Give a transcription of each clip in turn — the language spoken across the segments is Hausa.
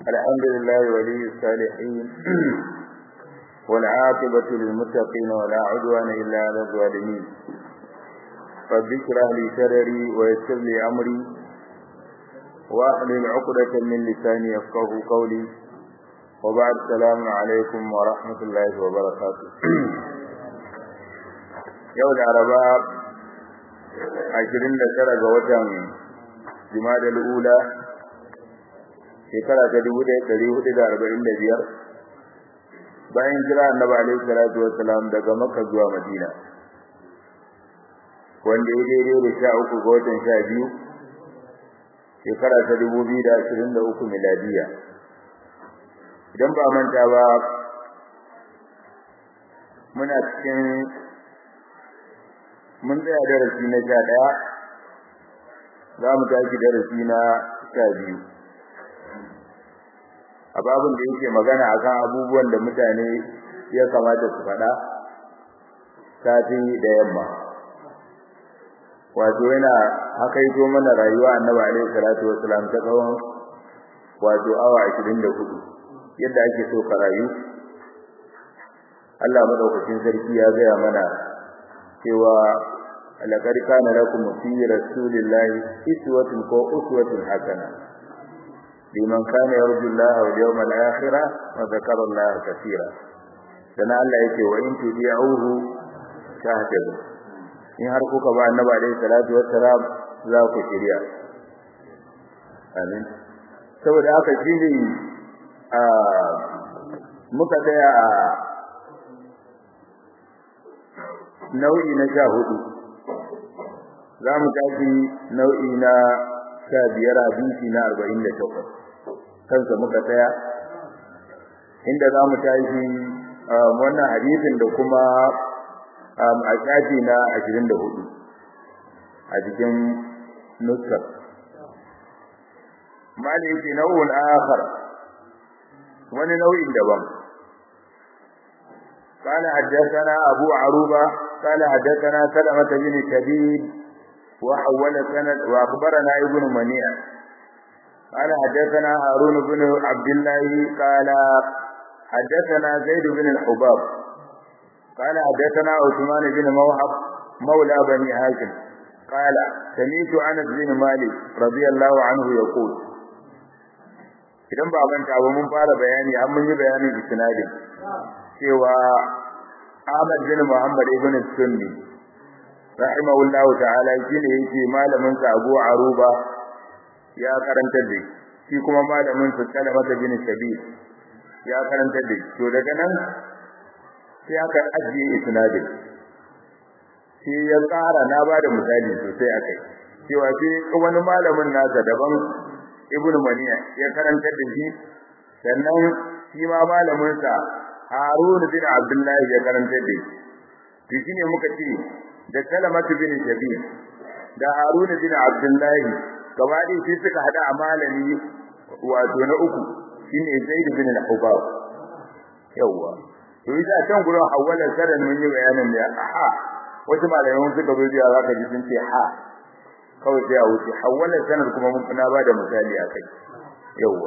الحمد لله ولي الصالحين والعاقبة للمتقين ولا عدوان إلا على الظالمين رب اشرح لي صدري ويسر لي أمري واحلل عقدة من لساني يفقه قولي وبعد السلام عليكم ورحمة الله وبركاته يوم العرباء عشرين لسرق وجن جماد الأولى shekara ta dubu ɗaya ɗari hudu da arba'in da biyar bayan jira annabi alaihi salatu wassalam daga makka zuwa madina wanda ya daidai da sha uku ga watan sha biyu shekara ta dubu biyu da ashirin da uku miladiya idan ba manta ba muna cikin mun tsaya darasi na sha ɗaya za mu tashi darasi na sha biyu a babin da yake magana akan abubuwan da mutane ya kamata su faɗa safi da yamma wato yana hakaito mana rayuwa annabi alaihi salatu wassalam ta tsawon wato awa 24 yadda ake so ka rayu Allah madaukakin sarki ya gaya mana cewa laqad kana lakum fi rasulillahi iswatun ko uswatun hasana liman kana yarju Allah wal yawmal akhir wa dhakara Allah kaseera dan Allah yake wa in tudi'uhu tahtadu in har kuka ba annabi alayhi salatu wassalam za ku shirya amin saboda haka shine a muka tsaya a nau'i na sha hudu za mu tafi nau'i na sha biyar abinci na arba'in da takwas kansa muka tsaya inda za mu tashi wannan hadisin da kuma a shafi na ashirin da hudu a cikin nuskar mali yake nau'un akhar wani nau'in daban قال حدثنا أبو عروبة قال حدثنا سلمة بن شديد وحول سند وأخبرنا ابن منيع قال حدثنا هارون بن عبد الله قال حدثنا زيد بن الحباب قال حدثنا عثمان بن موهب مولى بني هاشم قال سمعت انس بن مالك رضي الله عنه يقول idan ba manta ba mun fara bayani an mun yi bayanin isnadin cewa Ahmad bin Muhammad ibn Sunni rahimahullahu ta'ala shine yake malamin sa Abu Aruba ya karanta da shi kuma malamin sa Salamata bin Shabib ya karanta da to daga nan sai aka ajiye isnadin shi ya tsara na bada misali sosai akai cewa sai wani malamin nasa daban Ibn Maniya ya karanta da shi sannan shi ma malamin sa Harun bin Abdullah ya karanta da shi to shine muka ce da Salamatu bin Shabib da Harun bin Abdullah gaba ɗaya sai suka hada a malami wato na uku shine Zaid bin al-Hubab yawa to ita can gurin hawalan sadan mun yi bayanin da ha wasu malaman suka bi biya zaka ji sun ce ha kawai sai a wuce hawalan sanar kuma mun na ba da misali akai yawa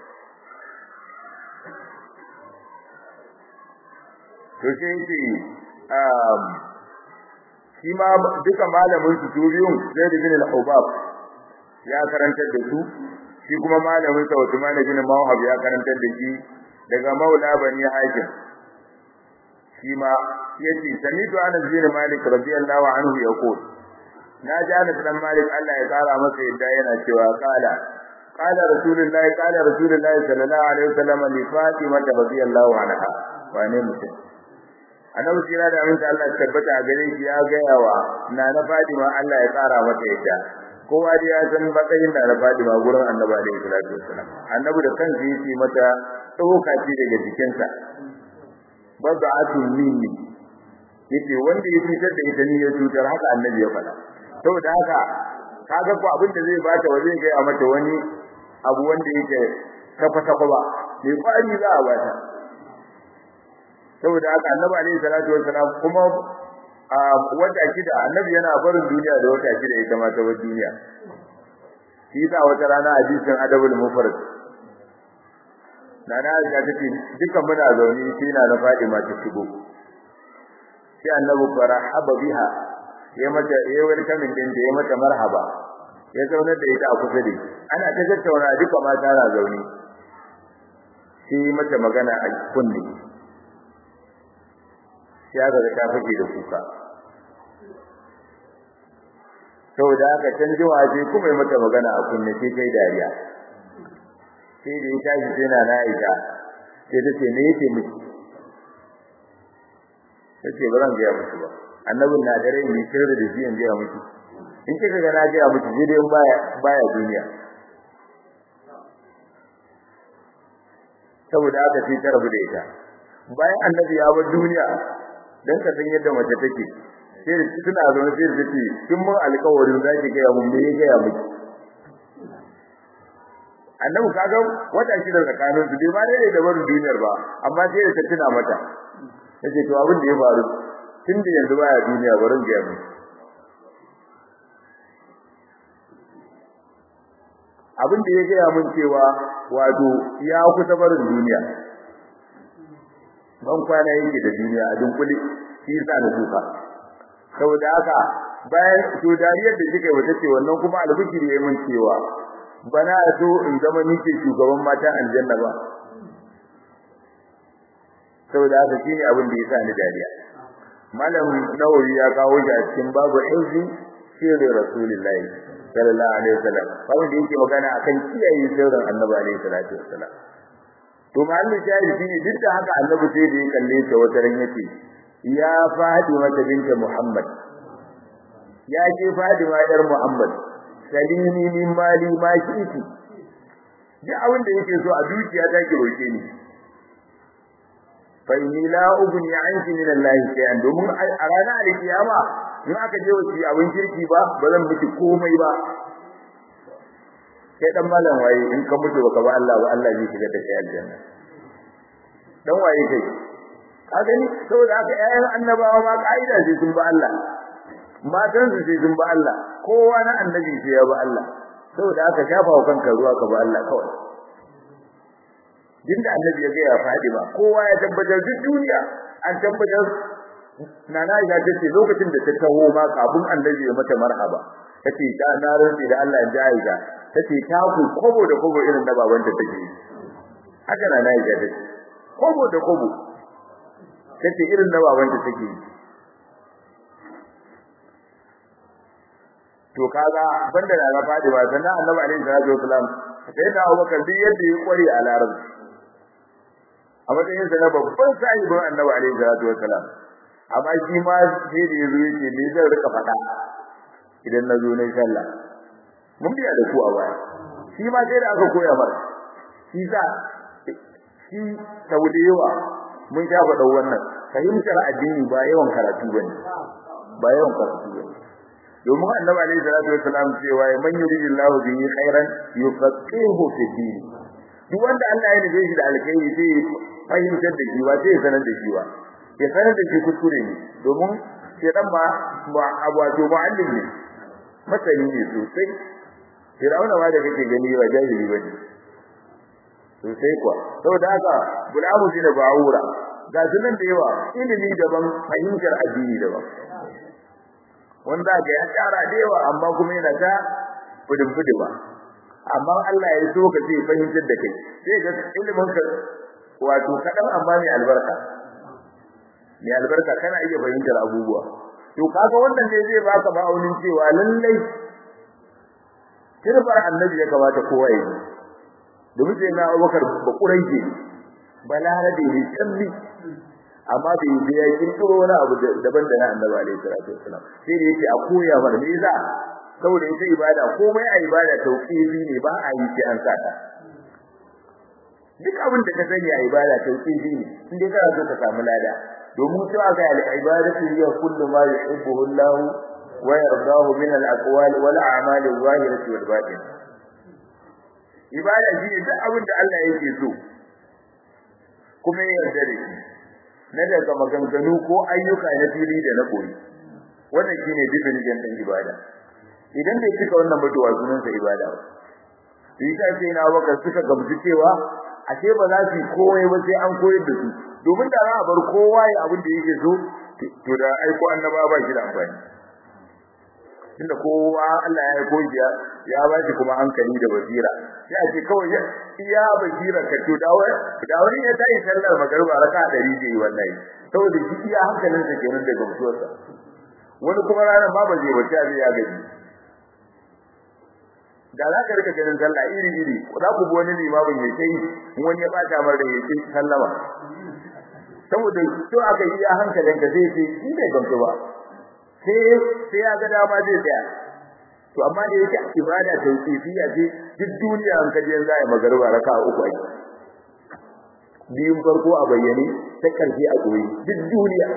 to sai ce um shi ma duka malamin su biyun Zaid bin al-Hubab ya karantar da su shi kuma malamin sa Uthman bin Mawhab ya karantar da shi daga Maula bani Hashim shi ma yace samitu Anas bin Malik radiyallahu anhu yaqul na ji Anas dan Malik Allah ya tsara masa yadda yana cewa kala qala rasulullahi qala rasulullahi sallallahu alaihi wasallam li Fatima radiyallahu anha wane mutum annabi sira da aminta Allah tabbata a gare shi ya gaya wa nana Fatima Allah ya tsara mata yadda kowa da ya san matsayin da Fatima gurin Annabi alaihi salatu wasallam Annabi da kansa yake mata tsoka ce daga jikinsa bazatu minni yace wanda ya cutar da ita ni ya cutar haka Annabi ya faɗa saboda haka kaga ko abin da zai bata wa zai ga mata wani abu wanda yake kafa kafa ba mai kwari za a bata saboda haka Annabi alaihi salatu wasallam kuma a wata shida annabi yana barin duniya da wata shida ita ma ta bar duniya shi yasa wata rana hadisin adabul mufrad nana Aisha tace dukan muna zaune sai na na Fatima ta shigo sai annabi farahaba biha ya mata ya welcome din da ya mata marhaba ya zauna da ita a kusa da ana ta tattauna duka mata na zaune sai mata magana a kunne sai aka ga ta fake da kuka saboda haka can ji waje kuma mata magana a kunne sai kai dariya sai da ya tashi sai na Aisha sai ta ce me yake miki tace ba zan ga miki ba annabin na dare ni sirri da shi in ga miki in kika ga na ga miki sai dai baya baya duniya saboda haka sai ta rabu da ita bayan annabi ya bar duniya dan ka san yadda mace take sai suna zaune sai su ce kin mun alƙawarin zaki ga mun me ga miki annabi kaga wata shi da tsakanin su bai ma dai da barin duniyar ba amma sai da tuna mata yace to abin da ya faru tun da yanzu baya duniya barin ga mu abin da ya ga mun cewa wato ya kusa barin duniya ban kwana yake da duniya a dunkule shi yasa da kuka saboda haka bayan to dariyar da kike wata ce wannan kuma albishiri yayin mun cewa bana so in zama ni ke shugaban matan aljanna ba saboda haka shine abin da yasa ni dariya malam nawawi ya kawo shi a cikin babu izi sirri rasulullahi sallallahu alaihi wasallam babu da yake magana akan kiyaye sirrin annabi alaihi salatu wasallam to mahallin shahidi shine duk da haka annabi sai da ya kalle ta wata ran yace ya Fatima binta Muhammad ya ce Fatima yar Muhammad salini min mali ma kiti duk abin da yake so a dukiya ta ki roke ni fa inni la ubni anki min Allah shay'an domin a ranar alkiyama in aka je wuce abin kirki ba ba zan miki komai ba kai dan malam waye in ka mutu baka ba Allah ba Allah zai shiga da kai aljanna dan waye kai ka gani saboda haka ƴaƴan annabawa ma kaida sai sun ba Allah matan su sai sun ba Allah kowa na annabi sai ya ba Allah saboda haka shafa wa kanka ruwa ka ba Allah kawai dinda annabi ya ga ya fadi ba kowa ya tabbatar duk duniya an tabbatar nana ya tace lokacin da ta taho ma kafin annabi ya mata marhaba tace ta na rantsi da Allah ya jaida tace ta ku kobo da kobo irin da babanta take haka nana ya tace kobo da kobo tace irin da babanta take to kaga banda da na fadi ba sannan annabi alaihi salatu wasalam sai da Abubakar duk yadda ya kware a larabci a matsayin sa na babban sahibin annabi alaihi salatu wasalam amma shi ma sai da yazo yake me zan rika faɗa idan na zo nayi sallah mun biya da ku a baya shi ma sai da aka koya mar shi sa shi saudewa mun sha faɗa wannan fahimtar addini ba yawan karatu bane ba yawan karatu bane domin annabi alaihi salatu wasalam cewa man yuridillahu bihi khairan yufaqihu fi din duk wanda Allah ya nufe shi da alkhairi sai fahimtar da shi ba sai ya sanar da shi ba ya sanar da shi kuskure ne domin shedan ba wato mu'allim ne masani ne sosai Fir'auna ma da kake gani ba jahili bane sosai kuwa saboda haka gulamu shi da ba'ura ga sunan da yawa ilimi daban fahimtar addini daban wanda ga ya tsara da yawa amma kuma yana ta fudin ba. amma Allah ya so ka sai fahimtar da kai sai ga ilimin ka wato kadan amma mai albarka mai albarka kana iya fahimtar abubuwa to kaga wannan ne zai baka ma'aunin cewa lallai kirbar annabi ya kamata kowa yi domin sai na Abubakar ba kuraije balarabe ne kalli amma bai yi ya kirkiro wani abu daban da na annabi alaihi salatu wasalam sai da yake a koya mar me yasa saboda ita ibada komai a ibada tauqifi ne ba a yi sai an saka duk abin da ka sani a ibada tauqifi ne in dai kana so ka samu lada domin to aka yi al-ibadatu hiya kullu ma yuhibbuhu Allah wa yardahu min al-aqwal wal a'mal adh-dhahirati wal batin ibada shine duk abin da Allah yake so kuma ya yarda da shi na daga maganganu ko ayyuka na fili da na koyi wannan shine definition din ibada idan bai cika wannan mutuwa sunan sa ibada ba shi ta ce na baka suka gamsu cewa ashe ba za su yi komai ba sai an koyar da su domin da za a bar kowa ya abin da yake so to da aiko annaba ba shi da amfani tunda kowa Allah ya aiko shi ya ba shi kuma hankali da basira sai a ce kawai iya basira ka to da wani da wani ya tayi sallar magariba raka 100 zai wallahi saboda shi iya hankalin sa kenan daga mutuwarsa wani kuma ranar ba ba zai bace a ya gaji da za ka rika ganin sallah iri iri za ku bi wani limamin ya kai wani ya bata mar da ya ce sallama saboda to aka yi a hankalin ka zai ce shi bai gamsu ba sai sai ya ga dama zai tsaya to amma da yake ibada ta tsafiya ce duk duniya an kaje yanzu ai magariba raka uku ai biyun farko a bayyane ta karfi a koyi duk duniya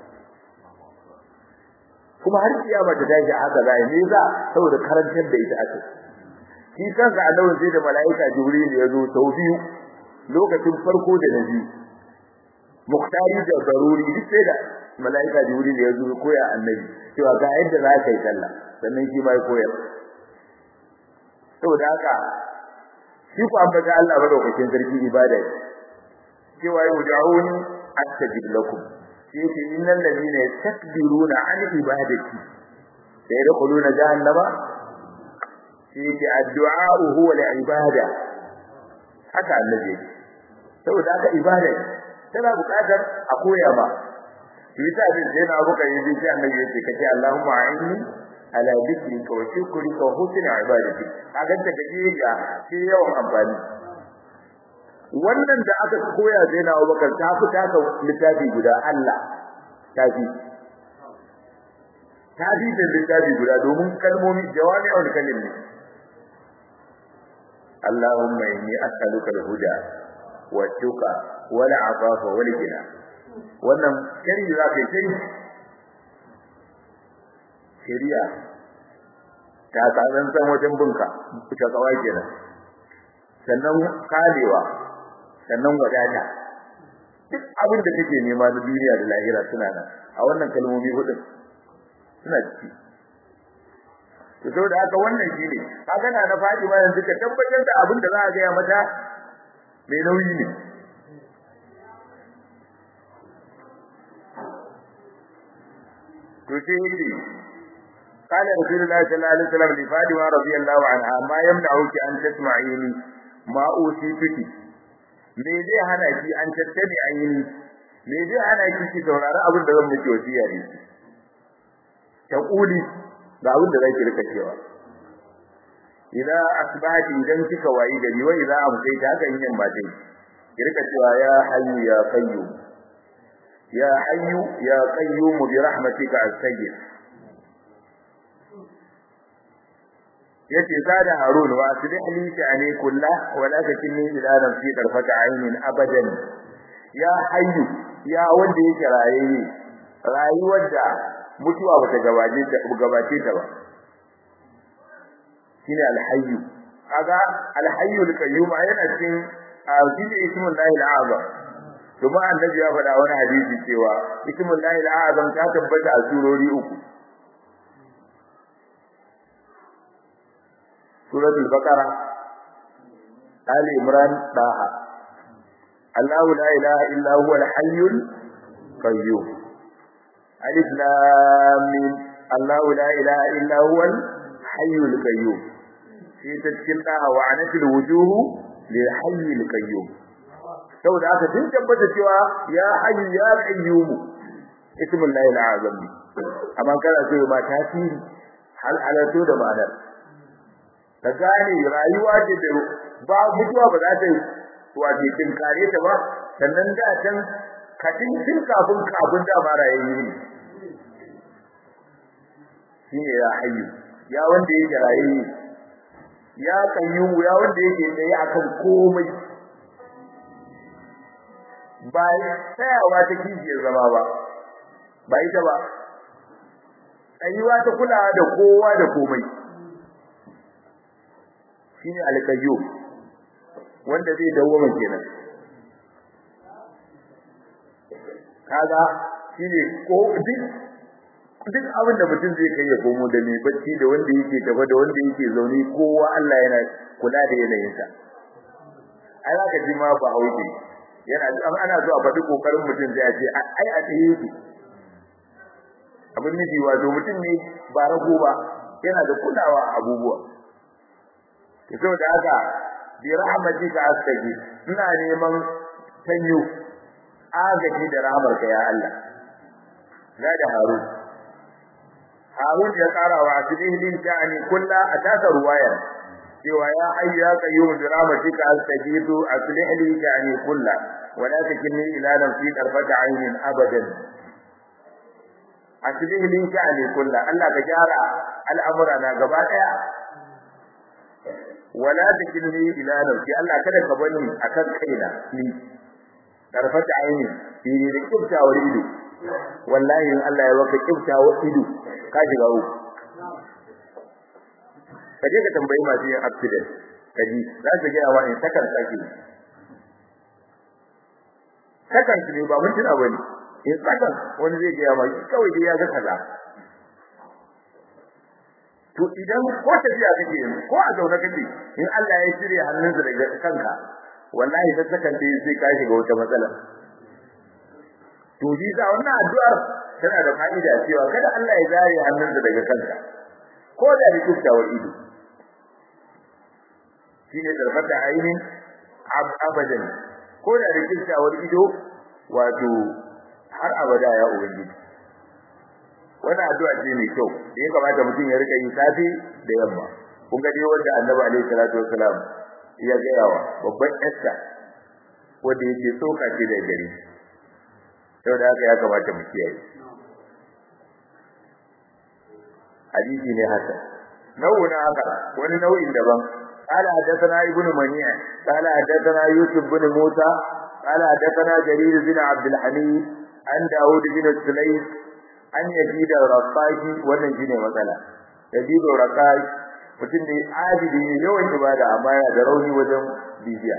kuma har kiyama ta tashi haka zai ne za saboda karantar da ita ake shi kansa annabi sai da malaika jibril ya zo sau biyu lokacin farko da na biyu muktari da daruri duk sai da malaika jibril ya zo koya annabi cewa ga yadda za ka yi sallah sannan shi ma ya koyar saboda haka shi ku ambata Allah madaukakin sarki ibada ne cewa yud'uni astajib lakum shi ce innal ladina yastakbiruna an ibadati sayadkhuluna jahannama shi ce addu'a huwa al-ibada haka annabi saboda haka ibada tana buƙatar a koya ba shi yasa din sai na abuka yi sai annabi yace kace Allahumma a'inni ala dhikrika wa shukrika wa husni ibadati kaga ta gaje ga sai yawan amfani wannan da aka koya sai na Abubakar ta fita ka littafi guda Allah tafi tafi da littafi guda domin kalmomi jawami'ul kalim ne Allahumma inni as'aluka al-huda wa tuqa wal afafa wal ghina wannan shari za ka yi shari'a ta tsaron san wajen bunka ta kawai kenan sannan kalewa sannan wadata duk abin da kake nema na duniya da lahira suna nan a wannan kalmomi hudu suna ciki to saboda haka wannan shine kaga na na fadi ma yanzu ka tabbatar da abin da za a ga mata mai nauyi ne to sai yake قال رسول الله صلى الله عليه وسلم لفاطمه رضي الله عنها ما يمنعك ان تسمعيني ما اوصيتك me zai hana ki an tattabi ayini me zai hana ki ki saurari abin da zan miki wasiya ne ta kuli ga abin da zaki rika cewa idza asbahati idan kika wayi gari wa idza amsayta haka in yan batai ki rika cewa ya hayyu ya qayyum ya hayyu ya qayyum bi rahmatika astaghfir yace sada harun wa aslih li sha'ani kullah wa la takilni ila nafsi tarfata aynin abadan ya hayyu ya wanda yake rayaye rayuwar da mutuwa bata gabace ta gabace ta ba shine alhayyu kaga alhayyu alqayyum yana cikin azimi ismul lahi alazam kuma annabi ya faɗa wani hadisi cewa ismul lahi alazam ta tabbata a surori uku سورة البقرة آل عمران طه الله لا إله إلا هو الحي القيوم ألف لام الله لا إله إلا هو الحي القيوم في تذكرتها وعنت الوجوه للحي القيوم saboda haka sun tabbata cewa ya hayyu ya qayyum ismul lahi al-azam amma kana so ma tasiri hal alatu da ma'anar ka gane rayuwa ce da ba mutuwa ba za ta yi wace tinkare ta ba sannan da can kadin tun kafin kafin da ba rayayye ne shine ya hayyu ya wanda yake rayayye ya kayyu ya wanda yake tsaye akan komai ba tsayawa ta kijiyar zama ba ba ita ba tsayuwa ta kulawa da kowa da komai shine alqayyum wanda zai dawo kenan kaga shine ko duk duk abin da mutum zai kai ya komo da mai bacci da wanda yake gaba da wanda yake zaune kowa Allah yana kula da yanayinsa ai zaka ji ma ba hauke yana ana zuwa faɗi kokarin mutum sai a ce ai a tsaye yake abin nufi wato mutum ne ba rago ba yana da kulawa a abubuwa to saboda haka bi rahmatika astaghfir ina neman tanyo agaji da rahmarka ya Allah la da harun harun ya tsara wa asbihin ta'ani kulla ataka ruwaya cewa ya hayyu ya qayyum bi rahmatika astaghfir aslih li ta'ani kulla wa la takilni ila nafsi tarfata aynin abadan aslih li ta'ani kulla Allah ka gyara al'amura na gaba daya wala takilni ila nafsi Allah kada ka bani akan kaina ni tarfata aini fi da kiftawar ido wallahi in Allah ya baka kiftawar ido ka shiga uku kaje ka tambayi masu yin accident kaji za su gaya wa in sakan sake sakan ne ba mun tuna bane in sakan wani zai gaya ma kawai dai ya ga kaza to idan ko tafiya kake ko a zaune kake in Allah ya shirya hannunsa daga kanka wallahi ta sakan dai sai ka shiga wata matsala to ji sa wannan addu'ar tana da fa'ida cewa kada Allah ya zare hannunsa daga kanka ko da rikuftawar ido shine tarfata ainin abadan ko da rikuftawar ido wato har abada ya ubangiji wannan addu'a ce mai kyau da ya kamata mutum ya rika yi safi da yamma kun ga dai wanda Annabi alaihi salatu wassalam ya gaya wa babban Esther wanda yake soka ce da gari saboda haka ya kamata mu kiyaye hadisi ne haka nau'in haka wani nau'in daban قال حدثنا ابن منيع قال حدثنا يوسف بن موسى قال حدثنا جرير بن عبد الحميد عن داود بن السليم an yaji da rakashi wannan shine matsala yaji da rakashi mutum ne abidi ne yawan ibada amma yana da rauni wajen bibiya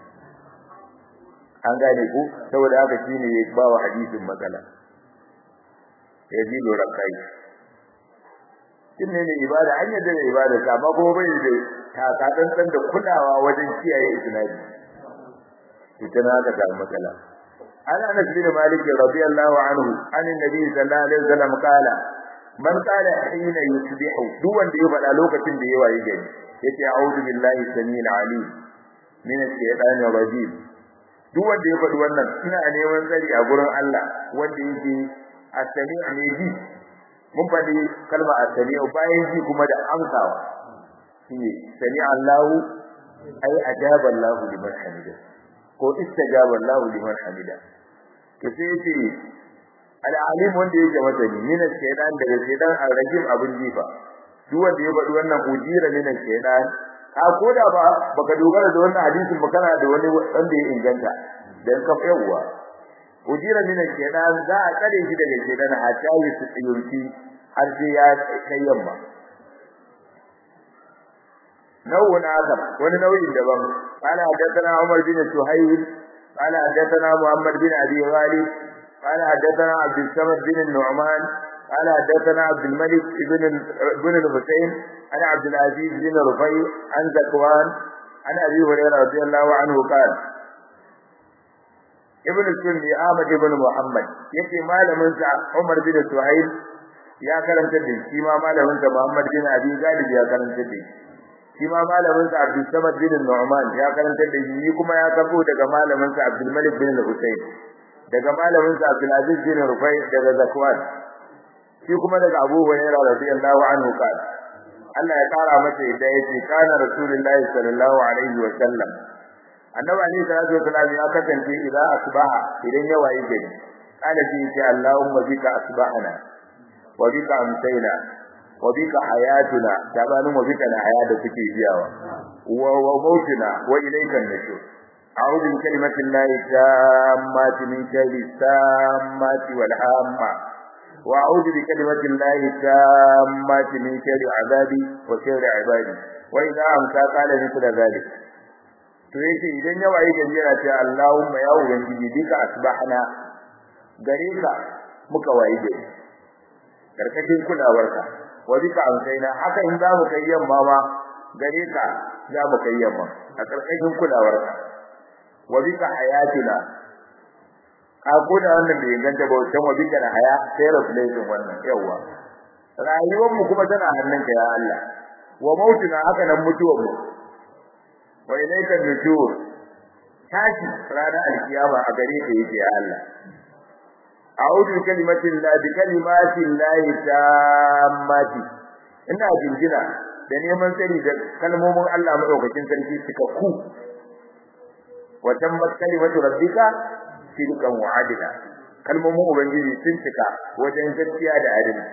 an gane ku saboda haka shine ya ba wa hadisin matsala yaji da rakashi shine ne ibada an yadda da ibada amma kuma bai da takatsan da kulawa wajen kiyaye isnadi ita na ka samu matsala عن انس بن مالك رضي الله عنه عن النبي صلى الله عليه وسلم قال من قال حين يصبح duk wanda ya faɗa lokacin da ya waye gari yace a'udhu billahi samil alim min ash-shaytanir rajim duk wanda ya faɗi wannan ina neman tsari a gurin Allah wanda yake as-sami' ne ji mun faɗi kalma as-sami' bayan ji kuma da amsawa shine sami Allahu ay ajaba Allahu liman hamida ko istajaba Allahu liman hamida to sai yace al-alim wanda yake masani min shaytan daga shaytan al-rajim abun jifa duk wanda ya faɗi wannan ujira min shaytan ka koda ba baka dogara da wannan hadisin ba kana da wani wanda ya inganta dan ka yawa ujira min shaytan za a kare shi daga shaytan a tayi su tsiyurti har sai ya kai yamma nau'un akar wani nau'in daban qala hadathana Umar bin Suhayl qala hadathana Muhammad bin Abi Ghalib qala hadathana Abdul Samad bin Nu'man qala hadathana Abdul Malik ibn ibn al-Husayn ana Abdul Aziz bin Rufai an Zakwan an Abi Hurairah radiyallahu anhu qala Ibn Sunni Ahmad ibn Muhammad yake malamin sa Umar bin Suhayl ya karanta da shi ma malamin sa Muhammad bin Abi Ghalib ya karanta da shi shi ma malamin sa Abdul Samad bin Nu'man ya karanta da shi kuma ya kafo daga malamin sa Abdul Malik bin Husayn daga malamin sa Abdul Aziz bin Rufai daga Zakwan shi kuma daga Abu Hurairah radiyallahu anhu kana Allah ya kara masa yadda yace kana Rasulullahi sallallahu alaihi wa sallam Annabi alaihi salatu wasallam ya kasance idan asbaha idan ya wayi gari kana ji ce Allahumma bika asbahana wa bika amsayna wa bika hayatuna tabanin wa bika haya da kuke biyawa wa wa mautuna wa ilayka an-nushur a'udhu bi kalimati llahi tammati min sharri tammati wal hamma wa a'udhu bi kalimati llahi tammati min sharri azabi wa sharri ibadi wa idha amsa qala mithla dhalik to yake idan ya waye gari yana cewa Allahumma ya ubangiji bika asbahna gare ka muka waye gari karkashin kulawarka wa bika amsaina haka in za mu kai yamma ma gare ka za mu kai yamma a karkashin kulawarka wa bika hayatuna a koda wannan bai inganta ba wancan wa bika haya sai replacing wannan yawa rayuwar mu kuma tana hannunka ya Allah wa mautuna haka nan mutuwar mu wa ilayka nushur tashi ranar alkiyama a gare ka yake ya Allah a'udhu kalimatin la bi kalimatin la tammati ina jinjina da neman tsari da kalmomin Allah madaukakin sarki suka ku wa tammat kalimatu rabbika sidqan wa adla kalmomin ubangiji sun cika wajen gaskiya da adalci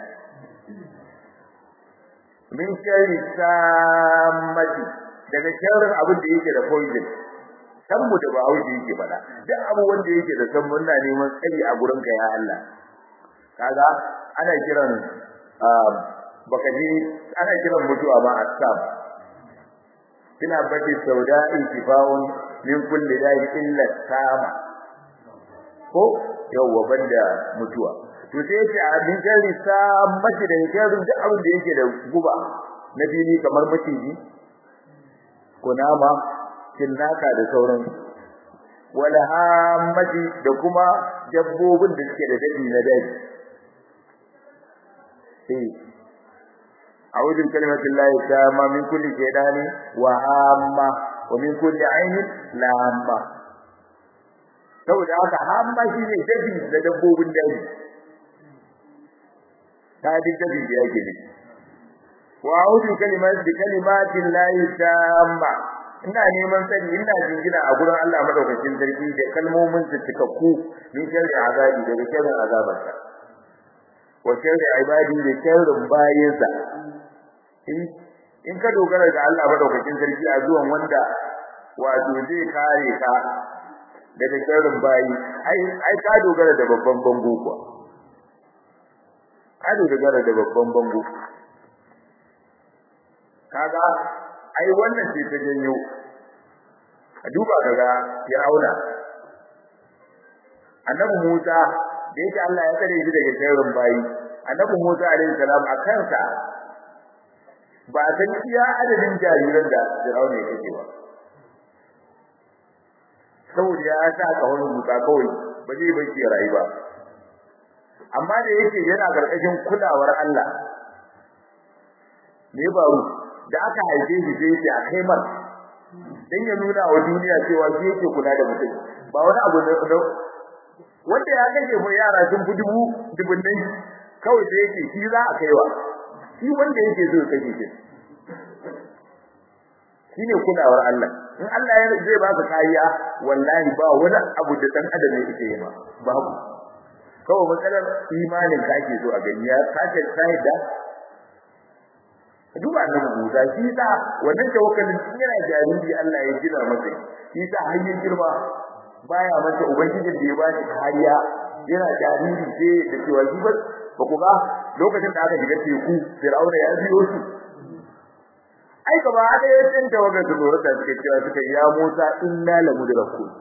min sharri sammati daga sharrin abin da yake da poison san mu da bahaushe yake fada duk abu wanda yake da san muna neman tsari a gurin ka ya Allah kaga ana kiran baka ji ana kiran mutuwa ba asab kina bati sauda'i tifaun min kulli da'i illa sama ko yawwa banda mutuwa to sai yace a min sharri sammati da sharrin duk abin da yake da guba na fili kamar maciji kunama cinnaka da sauran wala hamati da kuma dabbobin da suke da dadi na daji eh a'udhu bi kalimati llahi tamma min kulli shaytani wa hamma wa min kulli aynin lamma saboda haka hamma shine dabi da dabbobin daji ta bi dabi da yake ne wa a'udhu kalimati bi kalimati llahi tamma ina neman sani ina jingina a gurin Allah madaukakin sarki da kalmomin su cikakku min sharri azabi daga sharrin azabarsa wa sharri ibadi da sharrin bayinsa in ka dogara ga Allah madaukakin sarki a zuwan wanda wato zai kare ka daga sharrin bayi ai ai ka dogara da babban bango kuwa ka dogara da babban bango kaga ai wannan ce ta janyo a duba kaga Fir'auna annabi Musa da yake Allah ya kare shi daga sharrin bayi annabi Musa alaihi salam a kansa ba san iya adadin jariran da Fir'auna ya kace ba saboda ya sa kawai Musa kawai ba zai bar shi rayu ba amma da yake yana karkashin kulawar Allah me faru da aka haife shi sai yake a kai mar dan ya nuna wa duniya cewa shi yake kula da mutum ba wani abu ne wanda ya gaje mu yara sun fi dubu dubun nan kawai sai yake shi za a kaiwa shi wanda yake so kake shi shine kulawar Allah in Allah ya zai ba ka kariya wallahi ba wani abu da dan adam yake yi ma babu kawai matsalar imanin ka ake so a gani ya kace sai da duba annabi Musa shi sa wannan tawakkalin tun yana jariri Allah ya gina masa shi sa har yin girma baya masa ubangijin da ya ba shi kariya yana jariri sai da cewa shi ba ba ku ga lokacin da aka shiga teku Fir'auna ya biyo su ai gaba da ya tsin tawagar su lura da suke cewa suka ya Musa inna la mudrakun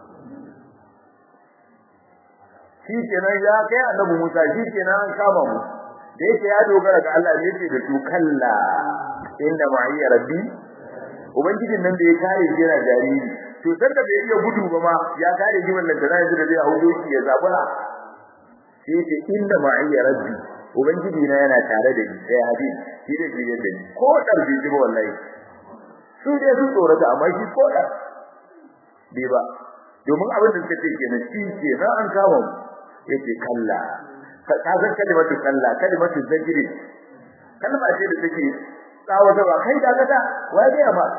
shi kenan ya kai annabi Musa shi kenan an kama mu da yake ya dogara ga Allah ne yake da su kalla inda ma'iya rabbi ubangijin nan da ya kare shi yana jariri to dan da bai iya gudu ba ma ya kare shi wannan da yanzu da zai haudo shi ya zabura sai yake inda ma'iya rabbi ubangiji na yana tare da ni sai hadin shi da shi da ni ko dar bi ji ba wallahi su dai su tsorata amma shi ko dar bai ba domin abin da suka ce kenan shi ke na an kama mu yace kalla ka san kalimatu kalla kalimatu zajri kalma ce da take tsawata ba kai da gada wai ga ba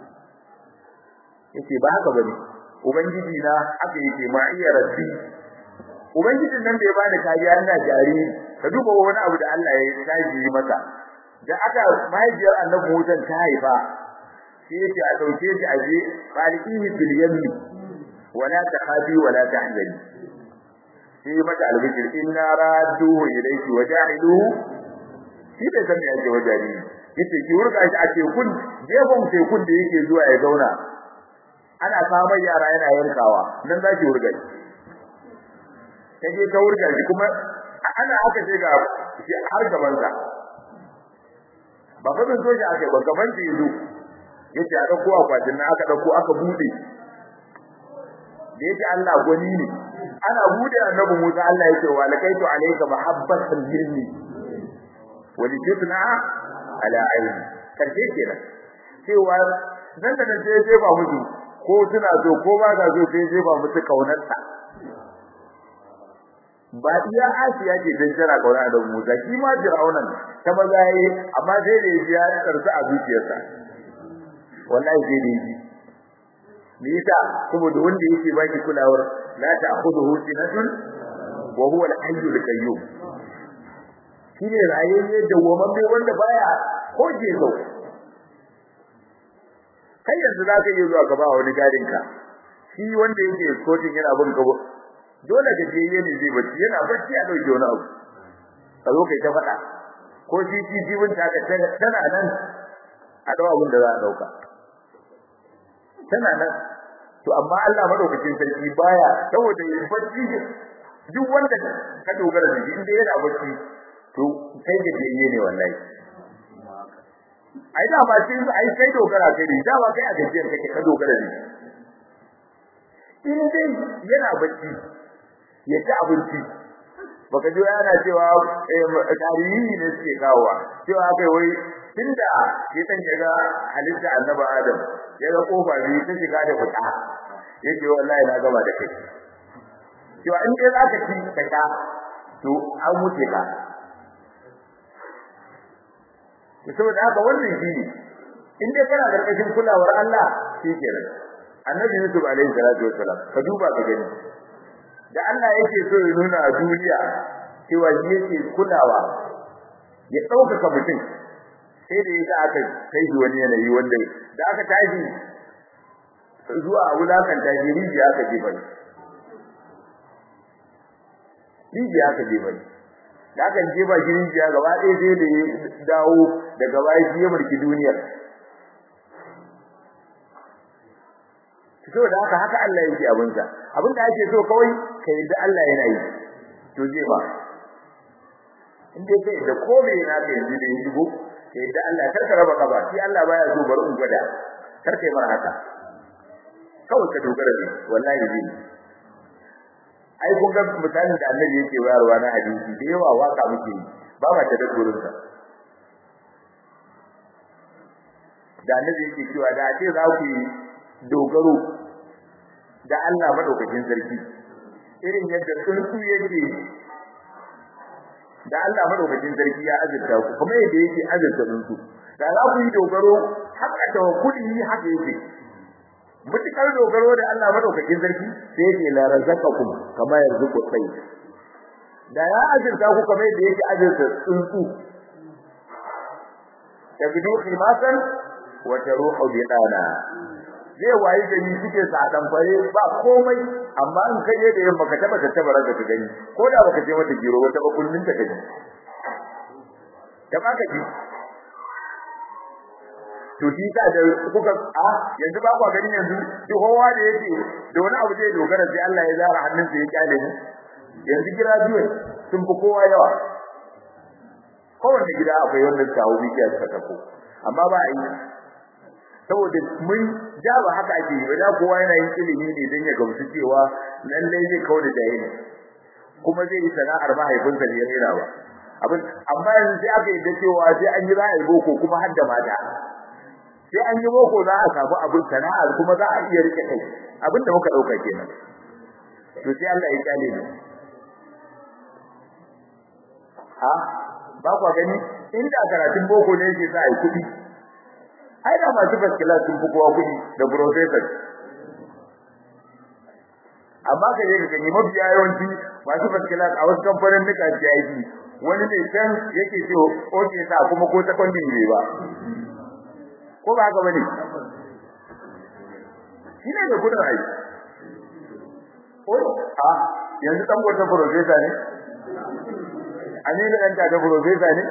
yace ba haka bane ubangiji na aka yake ma iya rabbi ubangijin nan da ya bani kariya ina jari ka duba wani abu da Allah ya taji masa da aka mahaifiyar annabi Musa ta haifa sai yace a dauke shi aje qalihi bil yammi wala takhafi wala tahzani sai mata albishir inna radduhu ilayki wajahiluhu shi bai san me yake wajari yace ki wurga shi a tekun jefon tekun da yake zuwa ya zauna ana samun yara yana yankawa nan zaki wurga shi kaje ka wurga shi kuma ana haka sai ga shi har gaban sa ba fa bin soja ake ba gaban shi yazo yace a dauko akwatin nan aka dauko aka bude da yake Allah gwani ne ana bude annabi Musa Allah yake wa lakaitu alayka mahabbatan minni wa litusna ala aini karshe kenan cewa nan da nan sai ba musu ko suna so ko ba ka so sai sai ba musu kaunarsa ba iya Asiya ce dan jira kauna da Musa shi ma Fir'aunan ta maza yayi amma sai da ya karsa a zuciyarsa wallahi sai da yi me yasa saboda wanda yake baki kulawar la ta'khudhuhu sinatun wa huwa al-hayyul qayyum shine rayayye da wamamme wanda baya koje zo kai yanzu zaka iya zuwa ka ba wani gadin ka shi wanda yake coaching yana bin ka dole ka je yana zai bacci yana bacci a dauke wani abu ka zo kai ta faɗa ko shi shi jibin ta ka tana nan a dawo abin da za a dauka tana nan to amma Allah madaukakin sarki baya saboda bacci duk wanda ka dogara da shi inda yana bacci to kai da jiye ne wallahi ai da ba sai ai kai dogara kai da ba kai a gajiyar kake ka dogara da shi in dai yana bacci ya ci abinci baka ji yana cewa tarihi ne suke kawowa cewa kai wai tunda ya san ga halitta annabi adam ya ga kofa biyu ta shiga da fita yake wallahi na gaba da kai cewa in dai zaka ci ka sha to an wuce ka to saboda haka wannan shine in dai kana da kashin kulawar Allah shikenan annabi Yusuf alaihi salatu wassalam ka duba ka gani da Allah yake so ya nuna a duniya cewa shi yake kulawa ya ɗaukaka mutum sai da yasa aka kai shi wani yanayi wanda da aka tashi zuwa wulakan tashi rijiya aka jefa ni rijiya aka jefa ni da aka jefa shi rijiya gaba ɗaya sai da ya dawo daga baya shi ya mulki duniyar saboda haka haka Allah yake abinsa abinda ake so kawai ka yadda Allah yana yi to zai ba in dai kai da komai na ka yanzu da yi shigo ka yadda Allah kar ka raba kaba shi Allah baya so bar in gwada kar kai mar haka kawai ka dogara ne wallahi zai ai kun ga misalin da Annabi yake bayarwa na hadisi da yawa waka muke yi ba ma ta da gurinsa da Annabi yake cewa da ake za ku yi dogaro da Allah madaukakin sarki irin yadda tsuntsu yake da Allah madaukakin sarki ya azurta ku kuma yadda yake azurta tsuntsu da za ku yi dogaro haka tawakkuli haka yake mutukar dogaro da Allah madaukakin sarki sai yake la razaqakum kama yarzuqu tayy da ya azurta ku kamar yadda yake azurta tsuntsu tabidu khimasan wa taruhu bidana zai wayi gani suke sadan fare ba komai amma in kai da yamma ka taba ka taba ranka gani ko da baka je mata giro wata ba kullun ta gani da baka ji to shi ta da kuka a yanzu ba ku gani yanzu duk kowa da yake da wani abu zai dogara sai Allah ya zara hannunsa ya kyale mu yanzu gida biyu sun fi kowa yawa kowanne gida akwai wannan kawo bikiya suka tafo amma ba a yi saboda mun ja ba haka ake yi da kowa yana yin ilimi ne don ya gamsu cewa lallai zai kawo da jahili kuma zai yi sana'ar mahaifinsa ne ya rera ba abin amma yanzu sai aka yi da cewa sai an yi ra'ayi boko kuma har da mata sai an yi boko za a samu abin sana'ar kuma za a iya rike kai abin da muka dauka kenan to sai Allah ya kyale ni ha ba ku gani inda karatun boko ne yake sa ai kuɗi ai da masu baskila sun fi kowa kuɗi da professor amma ka je ka gani mafiya yawanci masu baskila a wasu kamfanin nika CID wani ne can yake ce oke sa kuma ko secondary ne ba ko ba haka bane shi ne da kudin ai ko a yanzu dan gwata professor ne ani da dan ta professor ne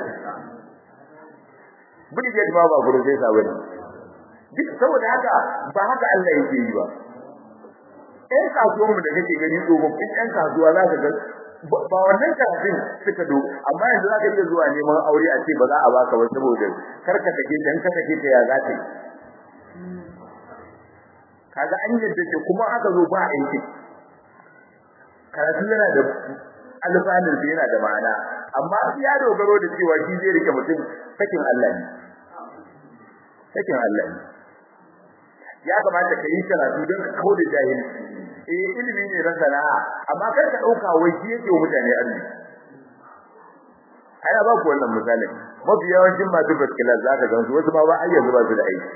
Brigade ba ba professor bane duk saboda haka ba haka Allah yake yi ba ɗan kasuwan mu da kake gani tsofaffin ɗan kasuwa za ka ga ba wannan karatun suka do amma yanzu za ka iya zuwa neman aure a ce ba za a baka ba saboda kar ka take ta in ka take ta ya za ta yi kaga an yadda ce kuma aka zo ba aiki karatu yana da alfanun da yana da ma'ana amma ya dogaro da cewa shi zai rike mutum sakin Allah ne sakin Allah ne ya kamata ka yi karatu don ka kawo da jahili eh ilimi ne na sana'a amma kar ka dauka wai shi yake wa mutane arziki ana ba ku wannan misalin mafi yawancin masu baskila za ka gansu wasu ma ba ai yanzu ba su da aiki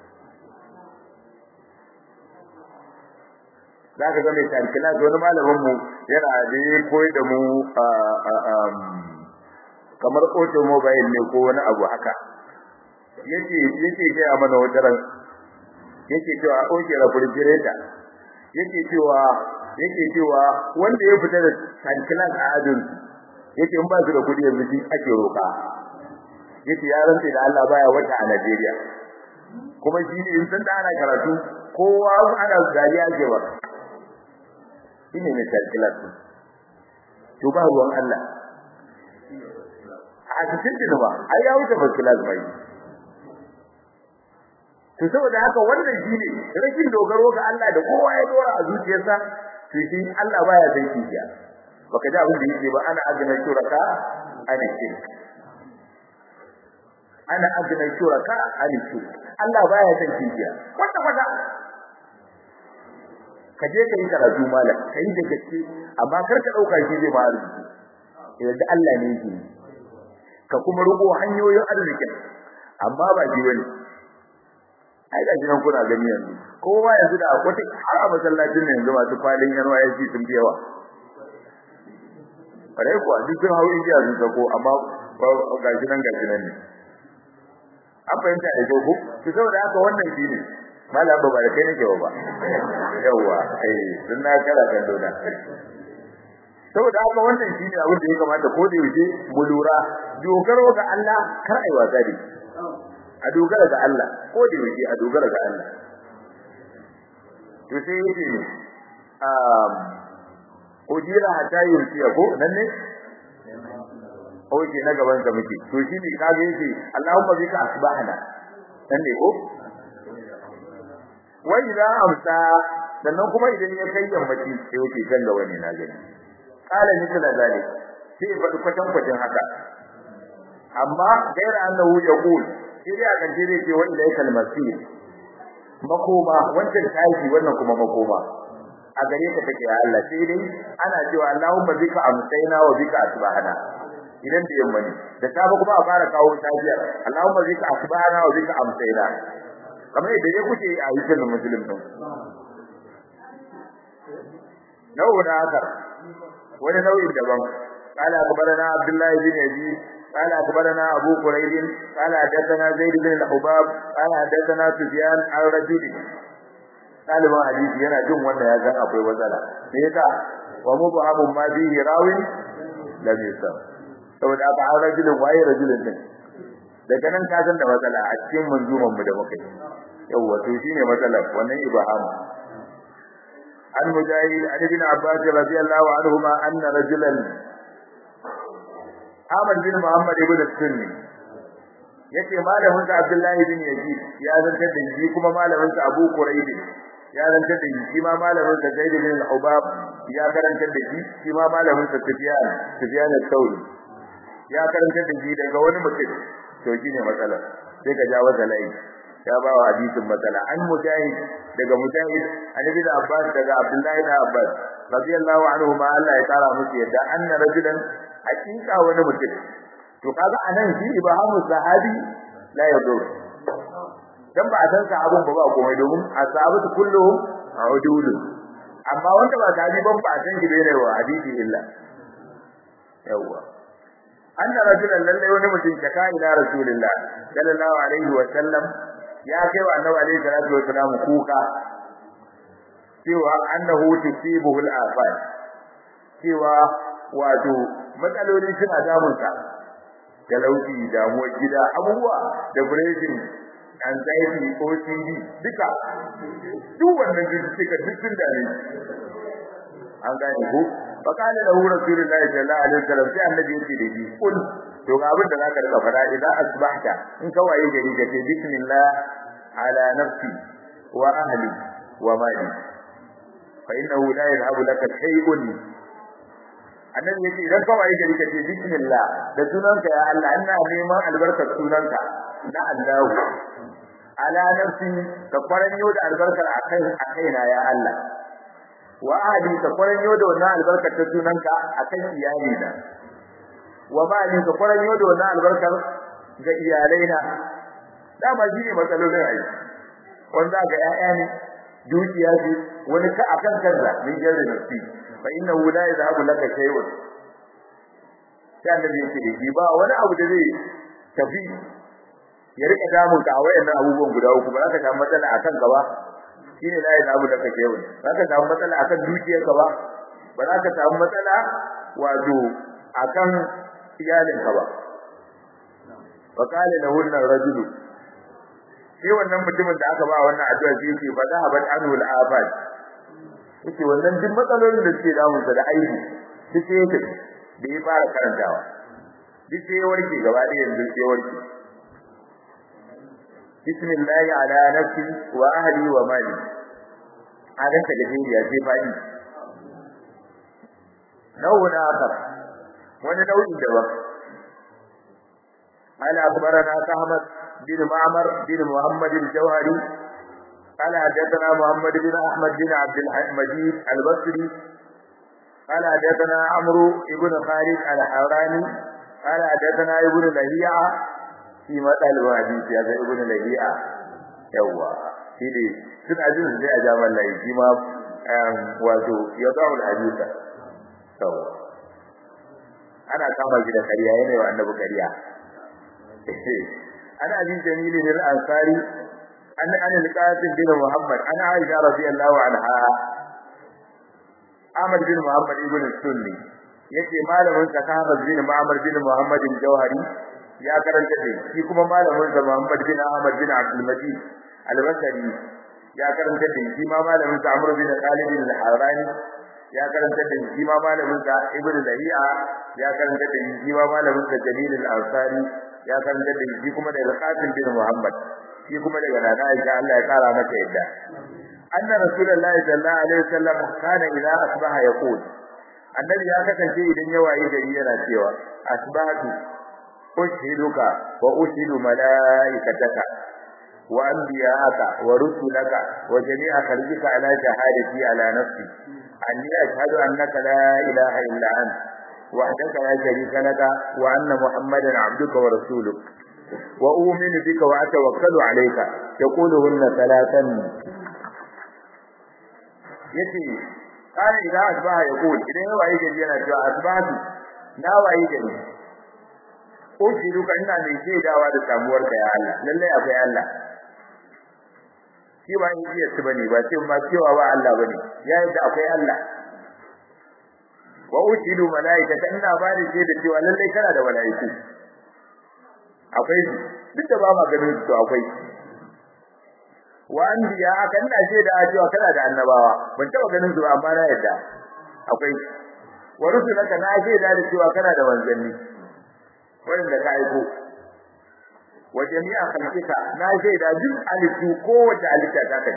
za ka ga mai tarkila wani malamin mu yana da ya koyi da mu kamar automobile ne ko wani abu haka yake yake ga mana wata ran yake cewa oke refrigerator yake cewa yake cewa wanda ya fita da tarkila a adin yake in ba su da kudi yanzu shi ake roka yake ya rantsa da Allah baya wata a Najeriya kuma shi ne in san da ana karatu kowa ana dariya ke ba shine mai tarkilat to ba ruwan Allah a cikin da ba ai ya wuce tarkilat bai to saboda haka wannan shine rashin dogaro ga Allah da kowa ya dora a zuciyarsa to shi Allah baya san kiyaye baka ji abin da yake ba ana azna shuraka ana shirk ana azna shuraka ana shirk Allah baya san kiyaye kwata kwata ka je ka yi karatu malam ka yi da gaske amma kar ka dauka shi zai ma arziki yadda Allah ne yake ka kuma rubo hanyoyin arzikin amma ba ji wani ai ga jinan kuna gani yanzu kowa yanzu da akwai har a masallacin ne yanzu masu kwalin NYSC sun fi yawa kare kuwa duk sun hau injiya sun sako amma ga jinan ga jinan ne an fahimta da kyau ko to saboda haka wannan shi ne malam ba da kai nake ba yawa eh sun na kara kan dona saboda haka wannan shine abin da ya kamata ko da yaushe mu lura dogaro ga Allah kar ai wasa da a dogara ga Allah ko da yaushe a dogara ga Allah to sai yace um ujira hatta yursiya ko nan ne oke na gaban ka muke to shi ne kage yace Allahumma bika asbahna nan ne ko wa idza amsa sannan kuma idan ya kai yammaci sai yake ganga wani na gani qala mithla zalik sai ya faɗi kwatan kwatan haka amma gaira annahu yaqul sai dai akan jire ce wa ilaikal masir makoma wancan tashi wannan kuma makoma a gare ka take ya Allah sai dai ana cewa Allahumma bika amsayna wa bika asbahana idan da yamma ne da safe kuma a fara kawo tafiyar Allahumma bika asbahana wa bika amsayna kamar yadda ya kuke a hikin muslim din nawa da haka wani nau'in daban قال أخبرنا عبد الله بن يزيد قال أخبرنا أبو قريب قال حدثنا زيد بن الحباب قال حدثنا سفيان عن رجل قال ما حديث yana jin wanda ya san akwai wazala me yasa wa mubhamun ma bihi rawin lam yusam saboda aka an rajulin waye rajulin din daga nan ka san da matsala a cikin manzuman mu da muka yi yawa to shine matsala wannan ibham an mujahid an ibn abbas radiyallahu anhuma anna rajulan Ahmad bin Muhammad ibn Sunni yace malamin sa Abdullahi bin Yazid ya zantar da shi kuma malamin sa Abu Quraib ya zantar da shi ma malamin sa Zaid bin Al-Ubab ya karantar da shi shi ma malamin sa Sufyan Sufyan al-Thawri ya karantar da shi daga wani mutum to shine matsala sai ka jawo zalai ya ba wa hadisin matsala an mujahid daga mujahid an ibn Abbas daga Abdullahi bin Abbas radiyallahu anhu ma Allah ya tsara musu yadda anna rajulan hakika wani mutum to kaga anan shi ibahamu sahabi la yadur dan ba san sahabun ba ba komai domin ashabatu kulluhum udul amma wanda ba sahabi ban ba san shi bane wa hadisi illa yawa anna rajulan lalle wani mutum shaka ila rasulillah sallallahu alaihi wa sallam ya kai wa annabi alaihi salatu wa salam kuka cewa annahu tusibuhu al-afat cewa wato matsaloli suna damunsa talauci damuwar gida abubuwa da depression anxiety OCD duka duk wannan cututtuka duk sun dame an gane ko fakale da hu rasulullahi sallallahu alaihi wasallam sai annabi yake da shi kul to ga abin da zaka rika fara idan asbahta in ka waye gari ka ce bismillah ala nafsi wa ahli wa mali fa innahu la yadhhabu laka shay'un annabi yace idan ka waye gari ka ce bismillah da sunanka ya Allah ina neman albarkar sunanka na Allah ala nafsi ka kwaranyo da albarkar akai akaina ya Allah wa ahli ka kwaranyo da wannan albarkar ta sunanka akan iyali na wa mali ka kwaranyo da wannan albarkar ga iyalaina dama shi ne matsalolin ai wanda ga 'ya'ya ne dukiya ce wani ka akan kansa min jarri nafsi fa innahu la yadhhabu laka shay'un sai annabi yake da ba wani abu da zai tafi ya rika damun ka a wayannan abubuwan guda uku ba za ka samu matsala akan ka ba shine la yadhhabu laka shay'un ba za ka samu matsala akan dukiyarka ba ba za ka samu matsala wato akan iyalinka ba fa qala lahu ar-rajulu sai wannan mutumin da aka ba wannan addu'a sai yake fa zahabat anhu al-afat yake wannan duk matsalolin da suke damun sa da aiki duk sai yake da ya fara karantawa duk sai ya warke gaba da yanzu sai warke bismillah ala nafsi wa ahli wa mali adan ta gaje ya sai fadi nau'un akhar wani nau'in daban قال أخبرنا كهمت بن معمر بن محمد الجوهري قال حدثنا محمد بن أحمد بن عبد المجيد البصري قال حدثنا عمرو بن خالد الحوراني قال حدثنا ابن لهيعة في مثل الحديث هذا ابن لهيعة يوا سيدي sun ajin sai a jaman layi shi ma wato ya zaul hadisa yawa ana kama shi da kariya yana wa annabi kariya ana abin jamili ne al-ansari an an al-qasim bin muhammad ana aisha radiyallahu anha ahmad bin muhammad ibn sunni yace malamin sa ahmad bin muhammad bin muhammad al-jawhari ya karanta da shi kuma malamin sa muhammad bin ahmad bin abdul majid al-basri ya karanta da shi ma malamin sa amr bin khalid al-harani ya karanta da shi ma malamin sa ibn lahiya ya karanta da shi ma malamin sa jalil al-ansari ya karanta da shi kuma da al-qasim bin muhammad shi kuma daga nana Aisha Allah ya kara mata yadda anna rasulullahi sallallahu alaihi wasallam kana idza asbaha yaqul annabi ya kasance idan ya waye gari yana cewa asbahatu ushiduka wa ushidu malaikataka wa anbiya'aka wa rusulaka wa jami'a khalqika ala shahadati ala nafsi anni ashhadu annaka la ilaha illa anta وحدك لا شريك لك وأن محمدا عبدك ورسولك وأؤمن بك وأتوكل عليك يقولهن ثلاثا يتي قال إذا أصبح يقول إذا هو أي جدي أنا جاء أصبحت لا وأي جدي أشهدك إن من شيء دعوة تسامورك يا الله لله أبي الله shi ba iya su bane ba sai ma cewa ba Allah bane ya yadda akwai Allah wa ushidu malaikata ina ba da shi da cewa lalle kana da malaiku akwai duk da ba ma ganin su akwai wa anbiya aka ina ce da cewa kana da annabawa ban taba ganin su amma na yadda akwai wa rusulaka na ce da cewa kana da manzanni wanda ka aiko wa jami'a khalqika na ce da duk alifu kowace alita ta kai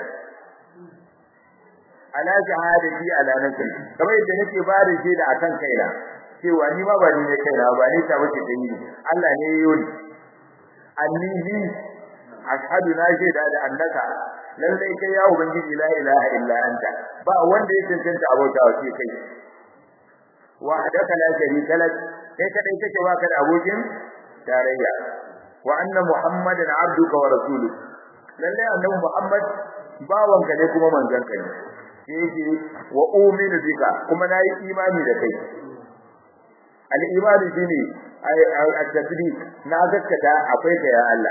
ala shahadati ala nafsi kamar yadda nake ba da shi da akan kaina cewa ni ma ba ni ne kaina ba ni ta wace da yi Allah ne yayi ni anni ni ashhadu na ce da da annaka lallai kai ya ubangiji la ilaha illa anta ba wanda ya cancanta abota wa sai kai wahdaka la sharika lak kai kadai kake baka da abokin tarayya wa anna muhammadan abduka wa rasuluka lallai annabi muhammad bawanka ne kuma manzanka ne yake wa uminu bika kuma nayi imani da kai al-imani shine at-tasdiq na gaskata akwai ka ya Allah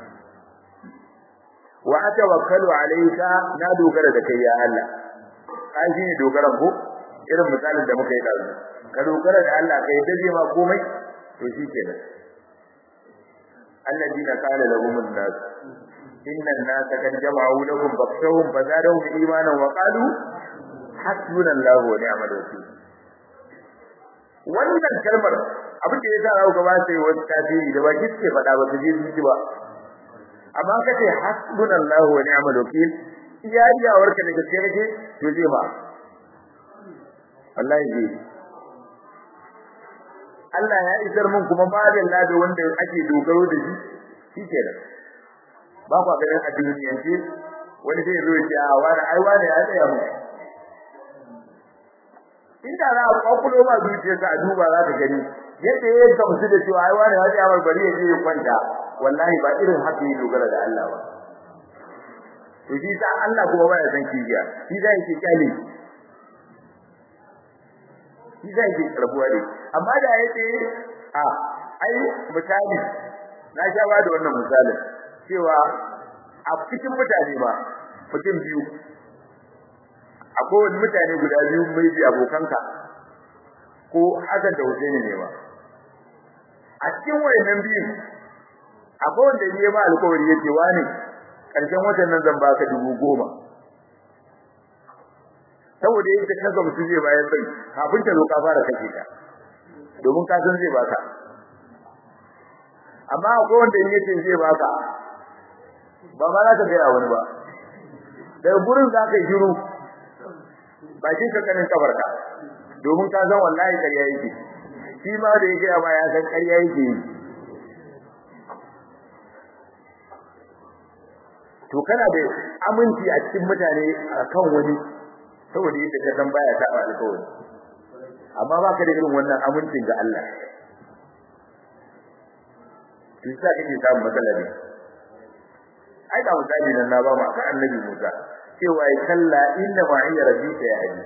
wa atawakkalu alayka na dogara da kai ya Allah kai shine dogaran ko irin misalin da muka yi da ka dogara da Allah kai daje ma komai to shikenan alladina qala lahum an-nas inna an-nas kad jama'u lakum fakhshawhum fazadahum imanan wa qalu hasbunallahu wa ni'mal wakeel wannan kalmar abin da yasa rawu gaba sai wani kafiri da baki ce fada ba su ji zuci ba amma kace hasbunallahu wa ni'mal wakeel iya iya warka daga gaske kake to zai ba wallahi zai Allah ya isar mun kuma ba da lada wanda ake dogaro da shi shikenan ba ku ganin a duniyance wani zai zo ya ce a wani ai wani ya tsaya mu inda za a kwakulo ma zuciyarsa a duba za ka gani yadda ya gamsu da cewa ai wani ya tsaya bari ya je ya kwanta wallahi ba irin haka ya dogara da Allah ba to shi sa Allah kuma baya san kijiya shi zai yake kyale shi zai yake karbuwa ne amma da yace a ai misali na sha ba da wannan misalin cewa a cikin mutane ba mutum biyu akwai wani mutane guda biyu mai bi abokanka ko Hassan da Hussein ne ba a cikin wayannan biyu akwai wanda ne ma alƙawari yake wani karshen watan nan zan baka dubu goma saboda yadda ka ga mutum zai bayar bai kafin ta zo ka fara kashe ta domin ka san zai baka amma akwai wanda yake zai baka ba ma za ka gaya wani ba daga gurin za ka yi shiru bakin ka kanin kabarka domin ka san wallahi ƙarya yake shi ma da yake amma ya san ƙarya yake yi to kana da aminci a cikin mutane akan wani saboda yadda ka san baya ta alƙawari amma baka da irin wannan amincin ga Allah to sai kake samun matsala ne ai da misali nan na ba mu akan annabi Musa cewa ya kalla inna ma'iya rabbika ya hadi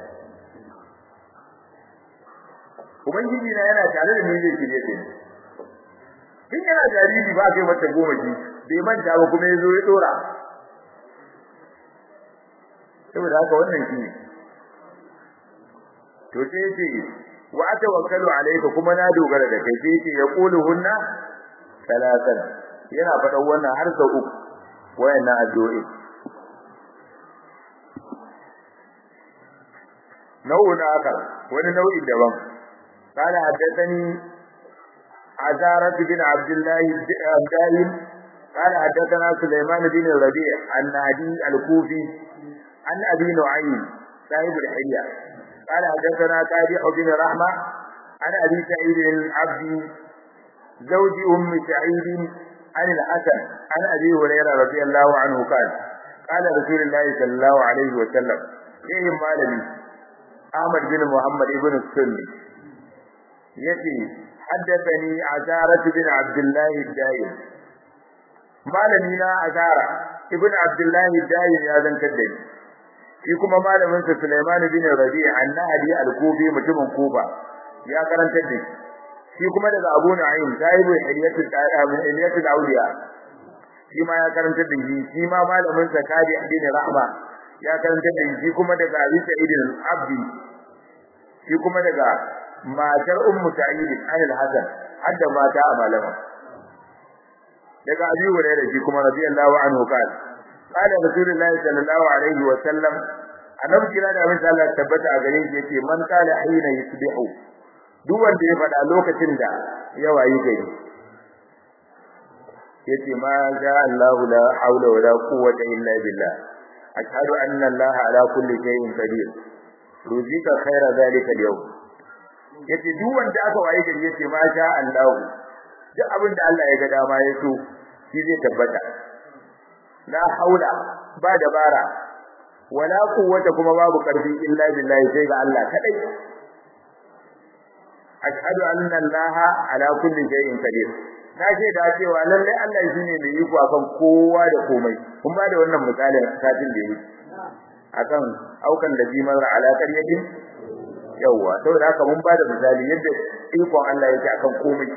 ubangiji na yana tare da ni zai kire ni kin yana jariri ba kai mata goma ji bai manta ba kuma yazo ya dora saboda haka wannan shi ne to sai yace wa atawakkalu alayka kuma na dogara da kai sai yace yaquluhunna talatan yana faɗan wannan har sau uku wayannan addu'o'i nau'in akar wani nau'in daban قال حدثني عزارة بن عبد الله الدائم قال حدثنا سليمان بن الربيع النادي الكوفي عن أبي نعيم صاحب الحلية قال حدثنا تابع بن رحمة عن أبي سعيد العبدي زوج أم سعيد عن الحسن عن أبي هريرة رضي الله عنه قال قال رسول الله صلى الله عليه وسلم إيه مالني أحمد بن محمد بن السني يتي حدثني عزارة بن عبد الله الدائم malami na azara ibn abdullahi dayi ya zantar da ni shi kuma malamin sa Sulaiman bin Rabi' annahdi al-Kufi mutumin Kufa ya karantar da shi kuma daga Abu Nu'aym sahibu hilyatul hilyatul awliya shi ma ya karantar da shi shi ma malamin sa Kadi bin Rahma ya karantar da shi kuma daga Abi Sa'id al-Abdi shi kuma daga matar Ummu Sa'id al-Hasan hadda mata a malama daga Abi Hurairah shi kuma radiyallahu anhu kana قال رسول الله صلى الله عليه وسلم annabi kira da abin Allah tabbata a gare shi yace man qala hina yusbihu duk wanda ya faɗa lokacin da ya wayi gari yace ma ja Allahu la haula wala quwwata illa billah ashhadu anna Allah ala kulli shay'in qadir ruzika khaira zalika al-yawm yace duk wanda aka wayi gari yace ma ja Allah duk abin da Allah ya ga dama ya so shi zai tabbata la haula ba dabara wala quwwata kuma babu karfi illa billahi sai ga Allah kadai ashhadu anna allaha ala kulli shay'in qadir na ce da cewa lalle Allah shine mai iko akan kowa da komai kun ba da wannan misalin satin da yake akan aukan da bimar ala qaryatin yawa saboda haka mun ba da misali yadda ikon Allah yake akan komai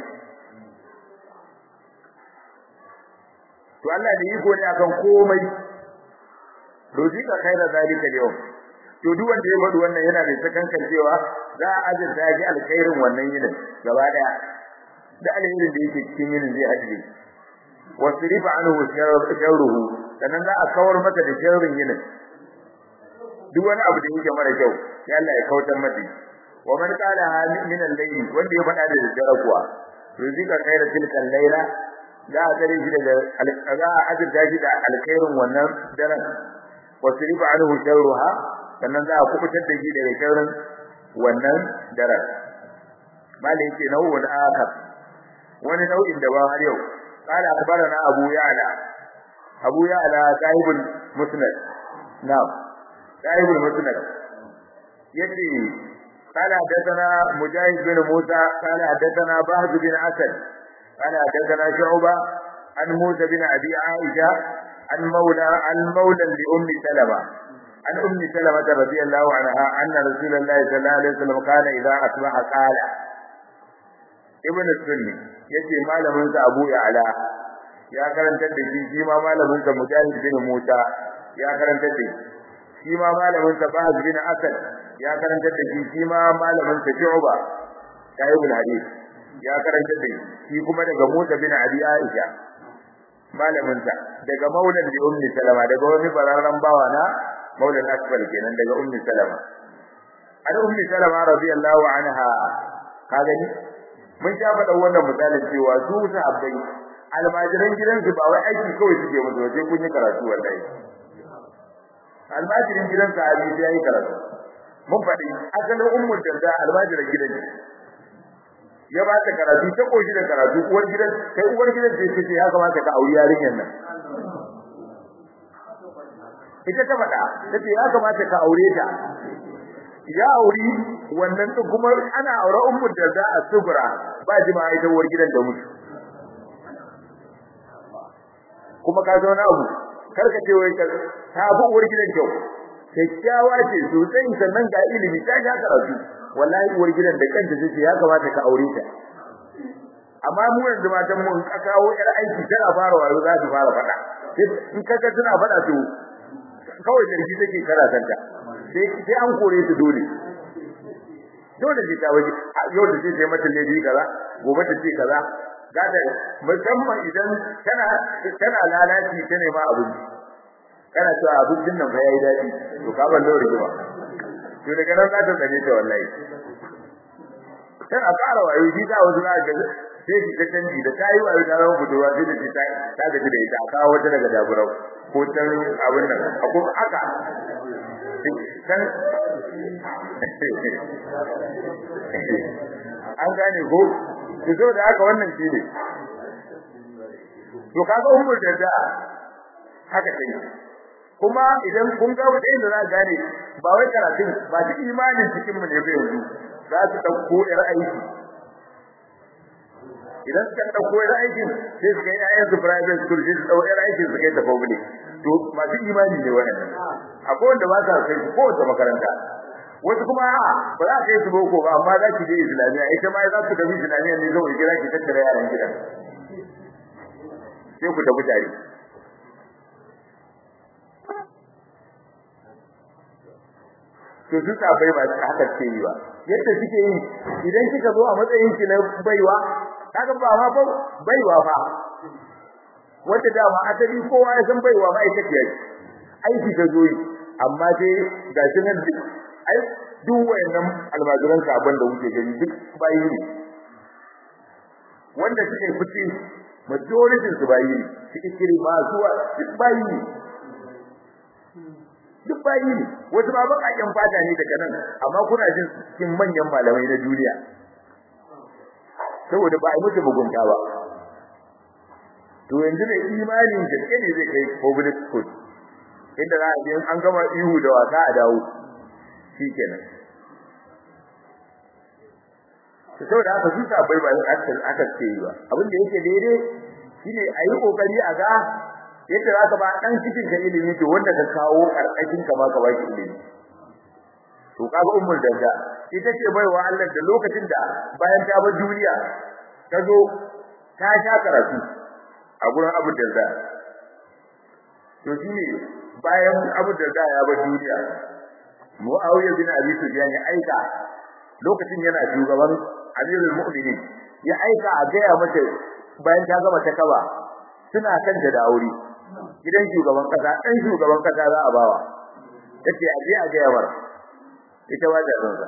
to Allah da iko ne akan komai ruzika khaira zalika al-yawm to duk wanda ya faɗi wannan yana da sakankan cewa za a azurta shi alkhairin wannan yinin gaba daya da alherin da yake cikin yinin zai ajiye wasrifa anhu sharruhu sannan za a kawar masa da sharrin yinin duk wani abu da yake mara kyau sai Allah ya kautar masa wa man qala min al-layl wanda ya faɗa da daddare kuwa ruzika khaira tilka al-layla za a tare shi daga za a azurta shi da alkhairin wannan daren wasrifa anhu sharruha sannan za a kubutar da shi daga sharrin wannan daren malai yake nau'un akhar wani nau'in da ba har yau qala akhbarana abu ya'la abu ya'la sahibul musnad na'am sahibul musnad yace قال حدثنا مجاهد بن موسى قال حدثنا بهز بن اسد قال حدثنا شعبة عن موسى بن ابي عائشه عن مولى عن مولى لام سلمة عن ام سلمة رضي الله عنها ان رسول الله صلى الله عليه وسلم كان اذا اصبح قال ابن السني yace malamin sa Abu Ya'la ya karantar da shi shi ma malamin sa Mujahid bin Musa ya karantar da shi shi ma malamin sa Bahz bin Asad ya karantar da shi shi ma malamin sa Shu'ba Tayyibul Hadith ya karantar da shi shi kuma daga Musa bin Abi Aisha malamin sa daga Maulan bi Ummi Salama daga wani bararran bawa na Maulan Akbar kenan daga Ummi Salama an Ummi Salama radiyallahu anha ka gani mun sha faɗa wannan misalin cewa su sahabbai almajiran gidansu ba wai aiki kawai suke musu waje kun yi karatu wallahi almajirin gidan sahabi sai yayi karatu mun faɗi asalin ummul darda almajiran gidan ya ba ta karatu ta koshi da karatu uwar gidan kai uwar gidan sai ce ya kamata ka auri yarinyar nan ita ta faɗa tace ya kamata ka aure ta ya auri wannan din kuma ana aure ummul darda a sugura ba jima'a ita uwar gidan da mutu kuma ka zo na abu karka ce wai ka ta bu uwar gidan kyau kyakkyawa ce sosai sannan ga ilimi ta ga karatu wallahi uwar gidan da kanta ce ya kamata ka aure ta amma mu yanzu matan mu in ka kawo yar aiki tana fara wayo za su fara fada in ka ga tana fada to kawai jirgi take karatanta sai sai an kore su dole dole ce ta waje yau da sai mata lady kaza gobe ta ce kaza gada musamman idan tana tana lalaci ta nema abinci kana cewa abincin nan fa yayi dadi to ka ban lori kuma to daga nan za ta tsane ta wallahi sai a fara wayo shi ta wasu na ga sai shi ta canji da tayi wayo ta zama budurwa sai da ta ta gaji da ita kawo wata daga daburau ko tan abin nan ko aka kan an gane ko to saboda haka wannan shi ne to kaga ummul da haka take kuma idan kun ga wanda inda za gane ba wai karatun ba shi imanin cikin mu ne ba yanzu za su dauko ir aiki idan suka dauko ir aikin sai su kai ayyan su private school sai su dauko ir aikin su kai ta public to masu imani ne wannan akwai wanda ba sa kai ko ta makaranta wasu kuma ba za ka yi su boko ba amma za ki je islamiyya ita ma za ku tafi islamiyya ne zai kira ki tattara yaran gidan sai ku tafi tare to su bai ba haka ce yi ba yadda suke yi idan kika zo a matsayin ki na baiwa kaga ba ma ba baiwa fa wanda dama asali kowa ya san baiwa ba ita ce aiki ta zo yi amma dai ga shi nan duk ai duk wayannan almajiran sabon da kuke gani duk bayi ne wanda suke fice majority su bayi ne su ikiri ba zuwa duk bayi ne duk bayi ne wasu ma bakakken fata ne daga nan amma kuna jin cikin manyan malamai na duniya saboda ba a musu mugunta ba to yanzu ne imanin gaske ne zai kai public school inda za a je an gama ihu da wasa a dawo shikenan to saboda haka su sabai ba aka aka ce ba abin da yake daidai shine a yi kokari a ga yadda za ka ba dan cikin ka ilimi to wanda ka kawo karkashin ka ma ka ba shi ilimi to kaga ummul danda ita ce baiwa Allah da lokacin da bayan ta bar duniya ta zo ta sha karatu a gurin Abu Darda to shine bayan Abu Darda ya bar duniya Muawiya bin Abi Sufyan ya aika lokacin yana shugaban Amirul Mu'minin ya aika a gaya mata bayan ta gama ta kaba suna kan da aure gidan shugaban kasa dan shugaban kasa za a bawa yace a je a gaya mar ita ba da ransa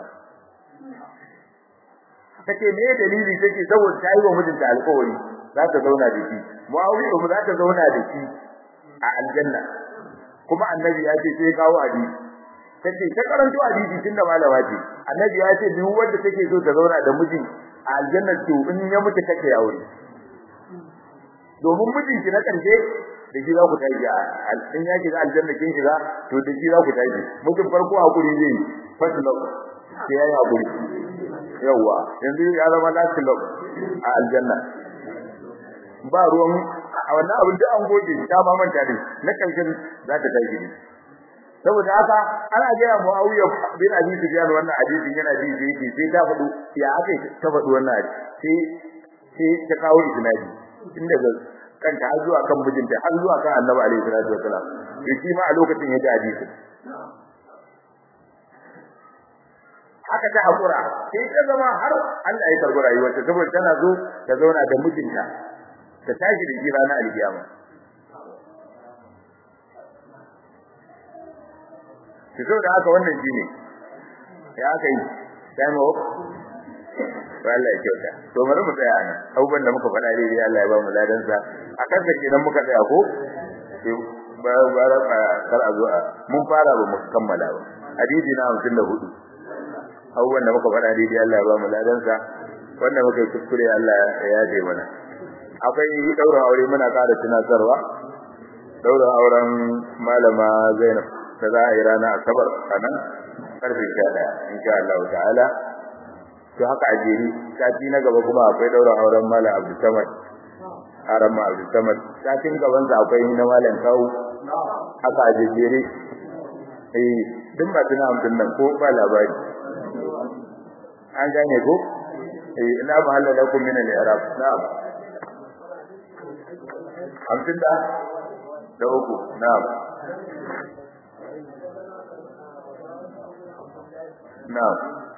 tace me dalili take saboda ta yi wa mijinta alƙawari za ta zauna da shi Muawiya kuma za ta zauna da shi a aljanna kuma annabi ya ce sai kawo hadisi tace ta karanto hadisi tunda malama ce annabi ya ce duk wanda take so ta zauna da miji a aljanna to in ya mutu kake aure domin mijinki na karshe da shi za ku tashi in ya shiga aljanna kin shiga to da shi za ku tashi mutum farko hakuri zai yi first love sai ya yi hakuri yawa yanzu ya zama last love a aljanna ba ruwan a wannan abin da an goge ta ma manta ne na karshen za ta tashi ne saboda haka ana gaya Muawiya bin Abi Sufyan wannan hadisin yana ji da yake sai ta faɗo ya aka ta faɗo wannan sai sai ta kawo isnadi tun daga kanta har zuwa kan mijinta har zuwa kan Annabi alaihi salatu wasalam shi ma a lokacin ya ji hadisin haka ta hakura sai ta zama har Allah ya karbi rayuwarta saboda tana zo ta zauna da mijinta ta tashi da jira na alkiyama to da haka wannan shine ya aka yi time off Allah ya kyauta to bari mu tsaya nan abubuwan da muka faɗa dai Allah ya ba mu ladan sa akan sa kenan muka tsaya ko ba ba kar a zo mun fara ba mu kammala ba hadisi na 54 abubuwan da muka faɗa dai Allah ya ba mu ladan sa wanda muka yi kuskure Allah ya yaje mana akwai daura aure muna ƙara tunatarwa daura auren malama Zainab da za a yi rana asabar a nan karfe 11 insha Allah ta'ala to haka a jeri sati na gaba kuma akwai daura auren malam Abdul Samad Arama Abdul Samad satin gaban sa akwai na malam Kawu haka a jeri eh duk ba tuna amfin nan ko ba labari an gane ko eh ina ba halala lakum min al-i'rab na'am hamsin da da uku na'am na'am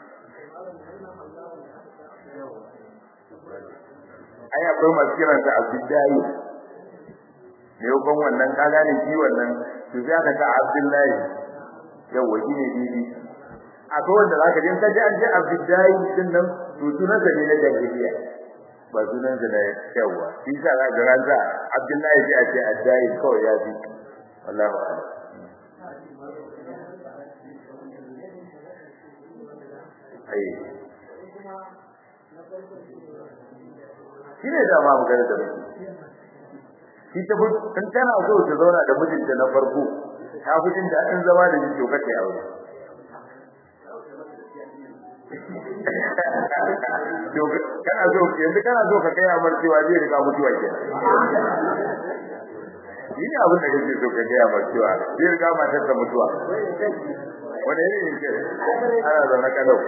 ai akwai masu kiran sa abdullahi ne ko wannan ka gane shi wannan to sai aka ta abdullahi yawa shi ne bibi akwai wanda zaka je ka ji an ji abdullahi din nan to sunan sa ne na jahiliya ba sunan sa ne yawa shi sa za ga ranza abdullahi sai a ce addai kawai ya bi wallahi a'lam ai shi ne da ma magana da mutum shi ta fi in tana so ta zauna da mijinta na farko ta fi jin daɗin zama da shi to kace aure to kana so yanzu kana so ka kai amar cewa zai riga mutuwa kenan shi ne abin da kake so ka kai amar cewa zai riga matar ta mutuwa wanda ne ne ana zaune kalau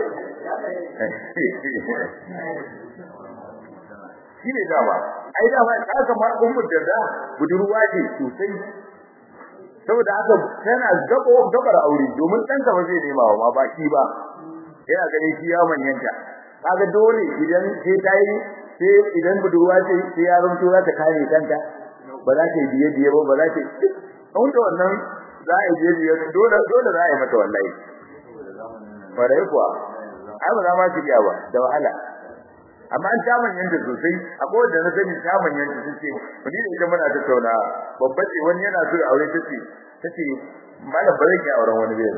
shi ne dama ai dama ka kamar ummu da budurwa ce sosai saboda haka tana gabo gabar aure domin ɗanka ba zai nema ma ba shi ba yana ganin shi ya manyanta kaga dole idan sai ta yi sai idan budurwa ce sai ya zanto za ta kare kanta ba za ta yi biye biye ba ba za ta yi wanda wannan za a yi biye biye dole dole za a yi mata wallahi kwarai kuwa ai ba za ma su iya ba da wahala amma an taman yanda sosai akwai wanda na sani taman yanda suke wani da ita muna tattauna babba ce wani yana so aure tace tace malam ba zan yi auren wani bai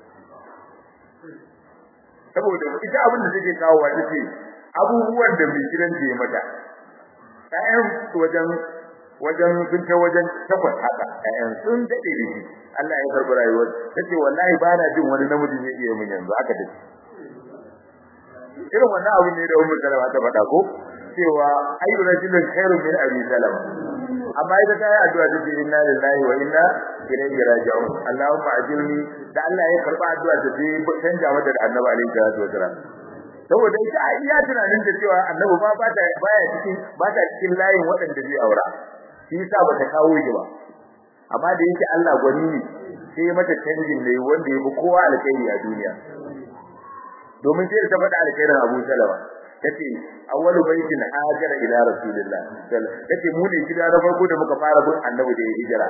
saboda ita abin da take kawo wa tace abubuwan da mai gidan ke mata ƴaƴan wajen wajen sun ta wajen takwas haka ƴaƴan sun dade da shi Allah ya karɓi rayuwar tace wallahi ba na jin wani namiji zai iya mun yanzu haka tace irin wannan abu ne da Ummu Salama ta faɗa ko cewa ayyu rajulin khairun min abi salama amma ita ta yi addu'a ta ce inna lillahi wa inna ilaihi raji'un Allahumma ajirni da Allah ya karba addu'a ta ce canja mata da Annabi alaihi salatu wasalam saboda ita a iya tunanin da cewa Annabi ba ba ta baya cikin ba ta cikin layin waɗanda zai aura shi yasa ba ta kawo shi ba amma da yake Allah gwani ne sai ya mata canjin ne wanda ya fi kowa alkhairi a duniya domin sai ta faɗa alkhairin Abu Salama tace awwalu baitin hajara ila rasulillah tace mu ne gida na farko da muka fara bin annabi da ya hijira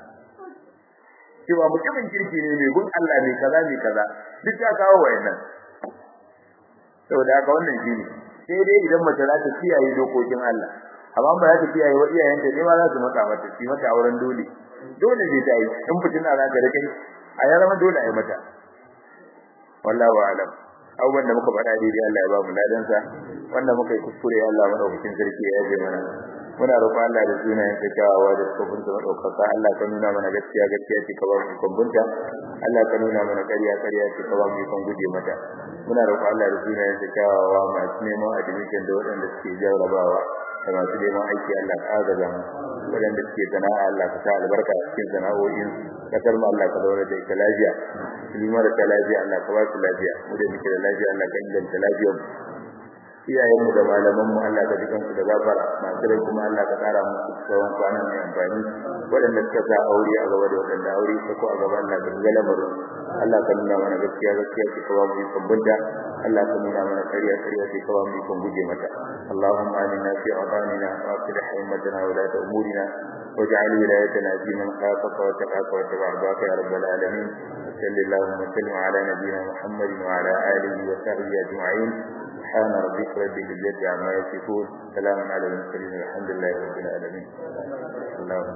cewa mutumin kirki ne mai bin Allah ne kaza ne kaza duk ya kawo wayannan saboda haka wannan shine sai dai idan mace za ta kiyaye dokokin Allah amma ba za ta kiyaye wa iyayenta ne ma za su mata mata shi mata auren dole dole ne ta yi in fitina za ta rike a ya zama dole a yi mata wallahu a'lam abubuwan da muka faɗa daidai Allah ya ba mu ladansa wanda muka yi kuskure Allah madaukakin sarki ya yaje mana muna roƙon Allah da sunayen sa kyawawa da tsofin sa madaukaka Allah ka nuna mana gaskiya gaskiya ce ka ba mu ikon bunta Allah ka nuna mana ƙarya ƙarya ce ka ba mu ikon guje mata muna roƙon Allah da sunayen sa kyawawa masu neman admission da waɗanda suke jarrabawa da masu neman aiki Allah ka agaza mu waɗanda suke sana'a Allah ka sa albarka a cikin sana'o'in kasar mu Allah ka zauna da ita lafiya su marasa lafiya Allah ka ba su lafiya mu da muke da lafiya Allah ka inganta lafiyar mu iyayenmu da malamanmu Allah ka jikan su da gafara masu rai kuma Allah ka tsara musu tsawon kwana mai amfani waɗanda suka sa aure a gaba da waɗanda aure ta ko a gaba Allah ka ga lamarin Allah ka nuna mana gaskiya gaskiya ce ka ba mu ikon bunta Allah ka nuna mana ƙarya ƙarya ce ka ba mu ikon guje mata Allahumma aminna fi awtanina wa aslih ummatana wa la umurina واجعل ولايتنا في من خافك واتقاك واتبع رضاك يا رب العالمين صل اللهم وسلم على نبينا محمد وعلى اله وصحبه اجمعين سبحان ربك رب العزة عما يصفون سلام على المرسلين والحمد لله رب العالمين اللهم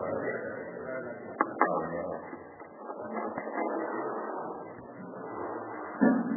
Thank you.